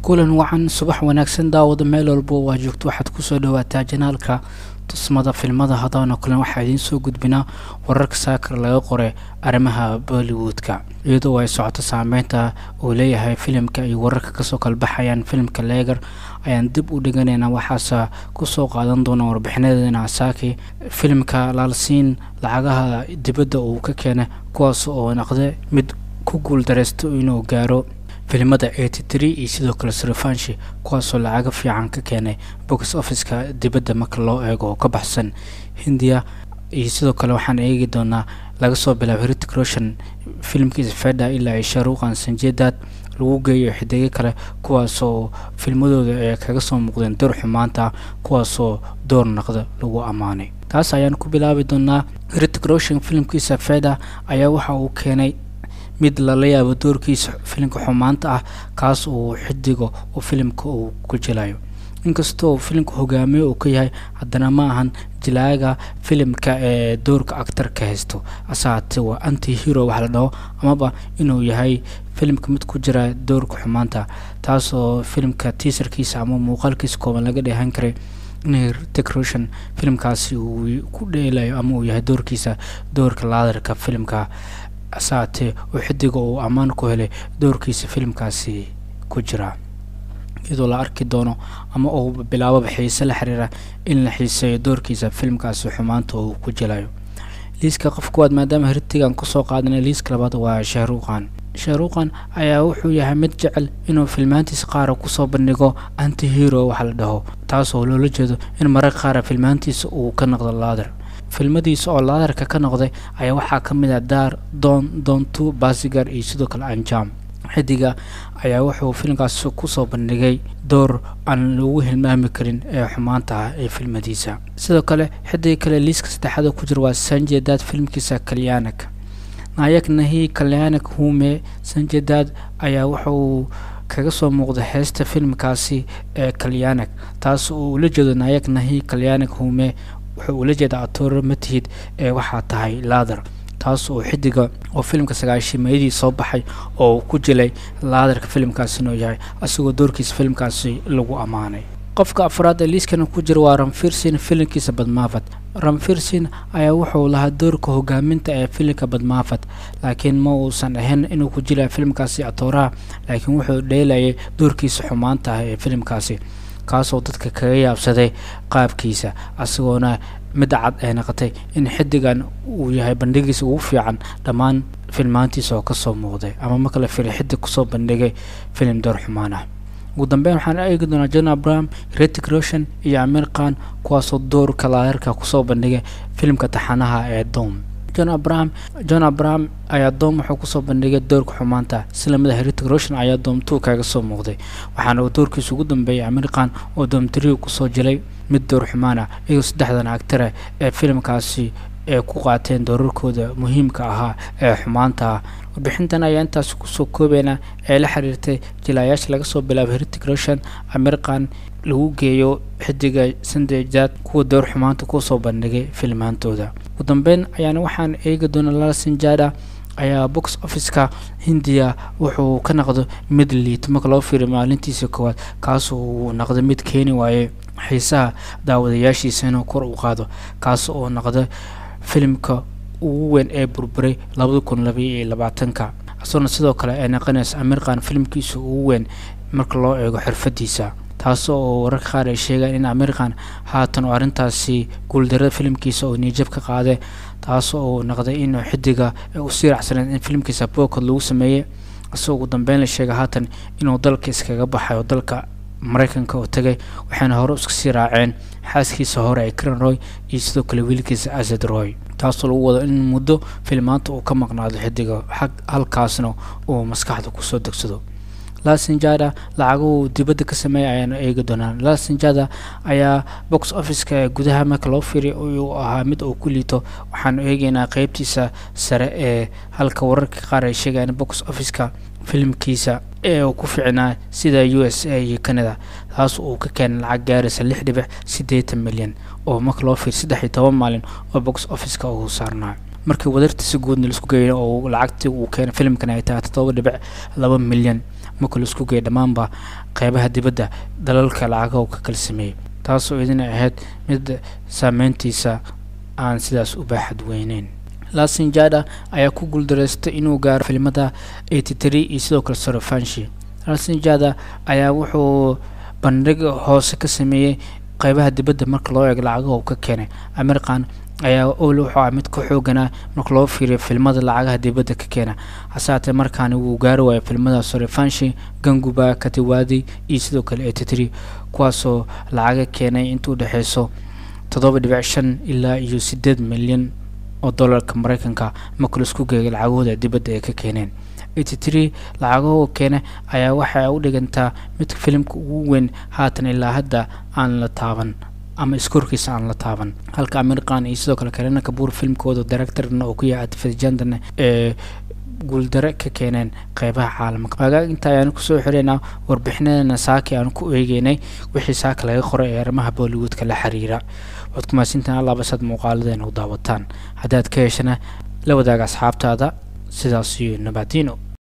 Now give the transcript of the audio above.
kulan wacan subax wanaagsan daawada meel walba waa joogto waxaad kusoo dhawaataa janaalka tusmada filmada hadaana kulan waxaa idiin soo gudbinaa wararka saakar laga qoray arrimaha bollywoodka iyadoo ay socoto saameynta uu leeyahay filimka iyo wararka kasoo kalbaxayaan filimka leegar ayaan dib u dhiganaynaa waxaase kusoo qaadan doona warbixinadeena asaaki filimka laalsiin lacagaha dibadda uu ka keenay kuwaas oo naqda mid ku guuldareysto inuu gaaro filimada eighty tree iyo sidoo kale srifanshi kuwaasoo lacaga fiican ka keenay box officeka dibadda marka loo eego oo ka baxsan hindiya iyo sidoo kale waxaan eegi doonaa laga soo bilaabo heritic roshan filimkiisa feda ilaa ay sharuuqan sanjeedad lagu geeyo xidigo kale kuwaasoo filmadooda ay kaga soo muuqdeen door xumaanta kuwaasoo door naqda lagu ammaanay taas ayaan ku bilaabi doonaa heritic roshan filimkiisa feda ayaa waxa uu keenay mid lala yaabo doorkiisa filimka xumaanta ah kaas uu xidigo uu filimka uu ku jilayo inkastoo filimka hogaamiye uu ka yahay haddana ma ahan jilaaga filimka ee doorka actarka haysto asaate waa anti hero wax la dhaho amaba inuu yahay filimka mid ku jira doorka xumaanta taasoo filimka tiisarkiisa ama muuqaalkiisa kooban laga dheehan karay in decoration filimkaasi uu ku dheelayo ama uu yahay doorkiisa doorka laadarka filimka asaatee uu xidiga uu ammaan ku helay doorkiisa filimkaasi ku jira iyadoo la arki doono ama uu bilaababa xiise la xiriira in la xiiseeyo doorkiisa filimkaasi xumaanta uu ku jilayo liiska qof kuwaad maadaama heritigan kusoo qaadanay liiska labaad waa shahruuqan shahruuqan ayaa wuxuu yahay mid jecel inuu filmaantiisa qaara kusoo bandhigo anti hero waxa la dhaho taasoo loola jeedo in mararka qaara filmaantiisa uu ka noqdo laadar filmadiisa oo laadarka ka noqday ayaa waxaa ka mid ah daar doon doontu basigar iyo sidoo kale anjam xidiga ayaa wuxuu filimkaas kusoo bandhigay door aan lagu hilmaami karin ee xumaanta ah ee filmadiisa sidoo kale xidiga kale liiska saddexaad ku jira waa sanjedaad filimkiisa kalyanak nayak nahi kalyanak hume sanjedaad ayaa wuxuu kaga soo muuqda heesta filimkaasi ee kalyanak taas oo ula jeedo nayak nahi kalyanak hume wuxuu ula jeeda atooro matihid ee waxaa tahay laadar taas oo xidiga oo filimka sagaashimeeyadii soo baxay oo ku jilay laadarka filimkaasi inuu yahay isagoo doorkiisa filimkaasi lagu ammaanay qofka afraad ee liiskana ku jira waa ramfirsin filimkiisa badmaafad ramfirsin ayaa wuxuu lahaa doorka hogaaminta ee filimka badmaafad laakiin ma uusan ahayn inuu ku jilaya filimkaasi atooraha laakiin wuxuu dheelayay doorkiisa xumaanta ah ee filimkaasi kaasoo dadka kaga yaabsaday qaabkiisa isagoona midda cad ay noqotay in xidigan uu yahay bandhigiisa ugu fiican dhammaan filmaantiisa oo kasoo muuqday ama marka la fili xidig kusoo bandhigay filim door xumaan ah ugu dambeyn waxaan eegi doonaa john abraham retic roshan iyo amir khan kuwaasoo doorka laadarka kusoo bandhigay filimka taxanaha ee dom john abraham john abraham ayaa doom wuxuu kusoo bandhigay doorka xumaanta islamida heritic roshan ayaa doom two kaga soo muuqday waxaana uu doorkiisa ugu dambeeyay amir khan oo doom three kusoo jilay mid door xumaan ah iyagoo saddexdan actare ee filimkaasi ee ku qaateen doorarkooda muhiimka ahaa ee xumaanta ah warbixintan ayaa intaas kusoo koobeynaa ee la xiriirtay jilaayaasha laga soo bilaabo heritic roshan amir khan lagu geeyo xidiga sandejaad kuwa door xumaanta kusoo bandhigay filmaantooda ugu dambeyn ayaana waxaan eegi doonaa lalasinjada ayaa box officeka hindiya wuxuu ka noqdo mid liito marka loo fiiriyo maalintiisa koowaad kaasoo uu noqdo mid keeni waaye xiisaha daawadayaashiisa inuu kor u qaado kaas oo noqda filimka ugu weyn ee burburay labada kun labaiyo labaatanka isagoona sidoo kale ay naqanayso amir khan filimkiisa ugu weyn marka loo eego xirfadiisa taas oo wararka qaar ay sheegaan in amir khan haatan oo arrintaasi guuldarada filimkiisa oo niijab ka qaaday taas oo noqday inuu xidiga ay u sii racsaneed in filimkiisa bookod lagu sameeyey isagoo ugu dambeyn la sheegay haatan inuu dalka iskaga baxayo dalka maraykanka oo tagay waxayna hore iska sii raaceen xaaskiisa hore ee karen roy iyo sidoo kale wiilkiisa asad roy taasoo lagu wado in muddo filmaanta uu ka maqnaado xidiga halkaasna uu maskaxda kusoo degsado lasinjada lacaguhu dibadda ka sameeya ayaanu eegi doonaa lasinjada ayaa box officeka ee gudaha marka loo fiiriy uu ahaa mid uu ku liito waxaanu eegeynaa qeybtiisa sare ee halka wararka qaar ay sheegayaan box officeka filimkiisa ee uu ku ficnaa sida u s a iyo canada taas uu ka keenay lacag gaaraysa lix dhibic siddeetan milyan oo marka loo fiiriy saddex iyo toban maalin oo box officeka uu saarnaa markii wadartiisa guudna laisku geeyo oo lacagtii uu keenay filimkan ay tahay toddoba dhibic laba milyan marka laisku geeyo dhammaanba qeybaha dibadda dalalka lacagaha uu ka kala sameeyey taasoo idin ahayd mid saameyntiisa aan sidaas u baaxad weyneyn lasinjada ayaa ku guuldareystay inuu gaaro filimada eighty three iyo sidoo kale sorofanshi lasinjada ayaa wuxuu bandhig hoose ka sameeyey qeybaha dibadda marka loo eego lacagaha uu ka keenay american ayaa ol wuxuu ah mid ka xooganaa marka loo fiiriyo filmada lacagaha dibadda ka keena hase haatee markaani wuu gaari waayo filmada sorifanshi ganguba katiwadi iyo sidoo kale eighty three kuwaasoo lacaga keenay inta u dhexeyso toddoba dhibic shan ilaa iyo sideed milyan oo dollarka mareykanka marka laisku geegay lacagahooda dibadda ay ka keeneen eighty three lacagahoo keena ayaa waxay u dhigantaa mid filimka ugu weyn haatan ilaa hadda aan la taaban ama iskoorkiisa aan la taaban halka american iyo sidoo kale karina kabuur filmkooda directorna oo ku yahay atifajandana ee guuldare ka keeneen qeybaha caalamka hagaag inta ayaanu kusoo xireynaa warbixinadana saaki aanu ku eegeynay wixii saaka laga qoray ee arrimaha bollywoodka la xiriira waad ku mahadsantahin allaabasad muuqaaladeena u daawataan haddaad ka heshana la wadaaga asxaabtaada sidaas iyo nabadino